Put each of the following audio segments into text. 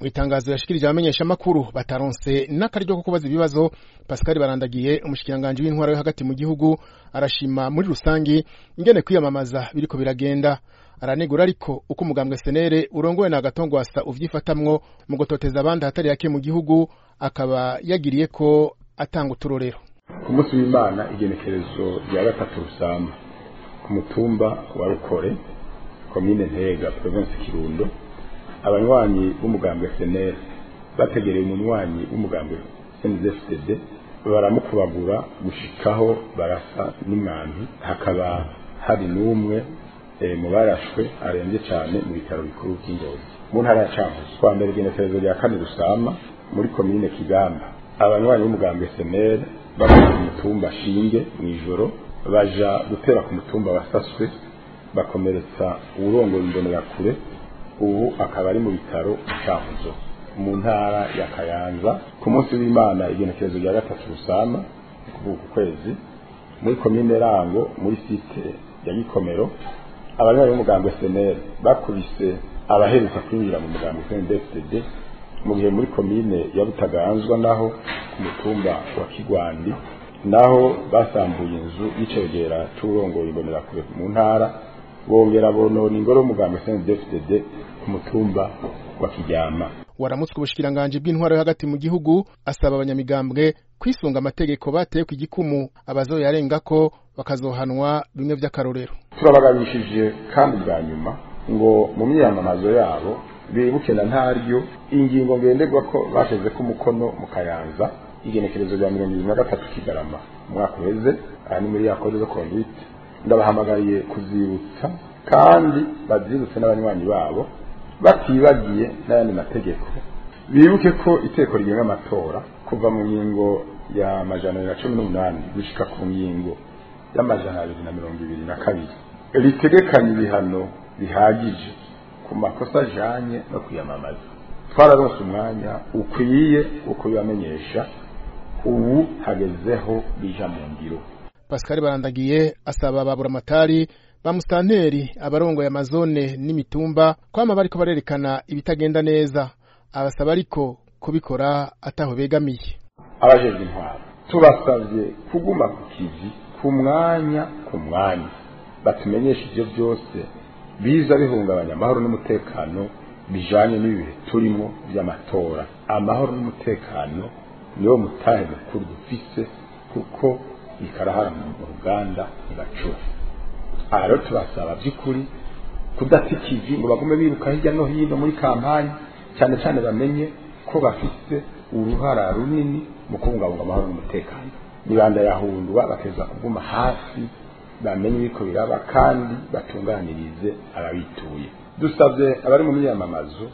mu itangazo yashikirije abamenyeshamakuru bataronse n'akaryo ko kubaza ibibazo pascal barandagiye umushikiranganji w'intwaro yo hagati mu gihugu arashima muri rusangi ingene kwiyamamaza biriko biragenda aranegura ariko uko umugambwe senere urongowe na gatongwasa uvyifatamwo mu gutoteza abandi ahatari yake mu gihugu akaba yagiriye ko atanga uturorero ku munsi w'imana igenekerezo rya gatatu rusamba ku mutumba wa rukore komine ntega provinsi kirundo abanywanyi b'umugambwe senere bategereye umunywanyi w'umugambwe snzfdd baramukubagura gushikaho barasa n'umwambi hakaba hari n'umwe mu barashwe arembye cyane mu bitaro bikuru by'ingozi mu ntara ya cankuzo kwa mbere igenekerezo rya kane rusama muri komine kigamba abanywanyi b'umugambwe senere bavuye ku mutumba shinge mu ijoro baja gutera ku mutumba wasaswe bakomeretsa uwurongoye imbonerakure ubu akaba ari mu bitaro cankuzo mu ntara ya kayanza ku munsi w'imana igenekerezo rya gatatu rusama kuvuga ku kwezi muri komine rango muri site ya gikomero abanywanyi b'umugambwe senere bakubise abaheruka kwinjira mu mugambwe snedfdd mu gihe muri komine ya butaganzwa naho ku mutumba wa kigwandi naho basambuye inzu y'icegera c'urongoye imbonerakure mu ntara bongera bonona ingoro y'umugambwe snedfdd ku mutumba wa kiryama waramutswe ubushikiranganji bw'intwaro yo hagati mu gihugu asaba abanyamigambwe kwisunga amategeko bateye ku igikumu abazoyarenga ko bakazohanwa bimwe vy'akarorero turabagabishije kandi bwa nyuma ngo mu myiyamamazo yabo bibuke na ntaryo ingingo ngenderwa ko bashize ko umukono mu kayanza igenekerezo rya mirongo ibiri na gatatu kigarama umwaka uheze aha ni muri ya kode zo conduite ndabahamagariye kuzibutsa kandi bazibutse n'abanywanyi babo batibagiye n'ayandi mategeko bibuke ko iteko rigenga amatora kuva mu ngingo ya majana abiri na cumi n'umunani gushika ku ngingo y'amajana abiri na mirongo ibiri na kabiri ritegekanya ibihano bihagije ku makosa ajanye no kwiyamamaza twararonse umwanya ukwiye wo kubibamenyesha ubu hagezeho bija mu ngiro pascal barandagiye asaba baburamatari ba musitanteri abarongoye amazone n'imitumba kwama bariko barerekana ibitagenda neza abasaba ariko kubikora ataho begamiye abajejwe intwaro tubasavye kuguma ku kivi ku mwanya ku mwanya batumenyesha ivyo byose biza bihungabanya amahoro n'umutekano bijanye n'ibihe turimo vy'amatora amahoro n'umutekano niwo mutahe mukuru dufise kuko ikarahara mu ruganda ntibacura aha rero tubasaba by'ukuri kudata ikivi ngo bagume biruka hirya no hino muri kampani cyane cyane bamenye ko bafite uruhara runini mu kubungabunga amahoro n'umutekano nibanda yahundwa bakeza kuguma hafi bamenye ibiko biraba kandi batunganirize ababituye dusabye abari mu myiyamamazo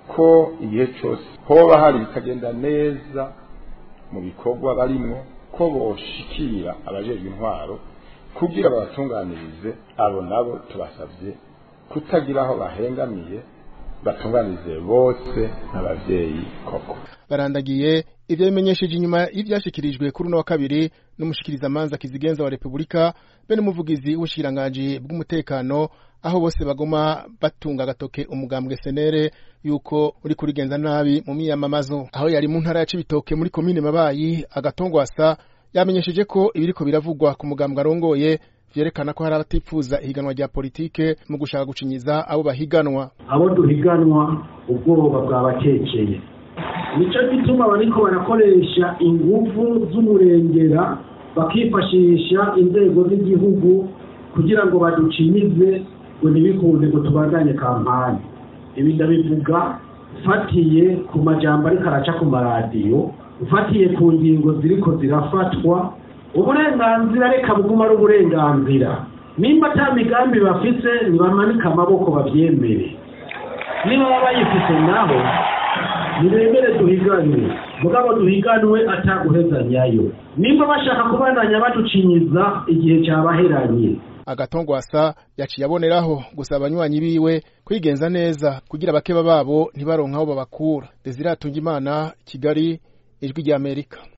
ko igihe cyose hoba hari ibitagenda neza mu bikorwa barimwo ko boshikira abajejwe intwaro kugira babatunganirize abo nabo tubasabye kutagira aho bahengamiye batunganirize bose n'abavyeyi koko barandagiye ivyo bimenyesheje inyuma y'ivyashikirijwe kuri uno wa kabiri n'umushikirizamanza kizigenza wa repubulika be n'umuvugizi w'ubushikiranganji bw'umutekano aho bose bagoma batunga agatoke umugambwe senere yuko uri kurigenza nabi mu miyamamazo aho yari mu ntara ya cibitoke muri komine mabayi agatongwasa yamenyesheje ko ibiriko biravugwa ku mugambwe arongoye vyerekana ko hari abatipfuza ihiganwa rya politike mu gushaka gucinyiza abo bahiganwa abo duhiganwa ubwoba bwabakekeye nico gituma bariko barakoresha inguvu z'umurengera bakifashisha inzego z'igihugu kugira ngo baducinyize ngo ntibikunde ngo tubandanye kampani ibi ndabivuga ufatiye ku majambo ariko araca ku maradiyo ufatiye ku ngingo ziriko zirafatwa uburenganzira reka buguma ari uburenganzira nimba ata migambi bafise nibamanike amaboko bavyemere niba baba bayifise naho nibemere duhiganwe mugabo duhiganwe ataguhezanyayo nimba bashaka kubandanya baducinyiza igihe cyabaheranye agatongwasa yaciye aboneraho gusa abanywanyi biwe kwigenza neza kugira abakeba babo ntibaronke aho babakura desire imana kigali ijwi ry'amerika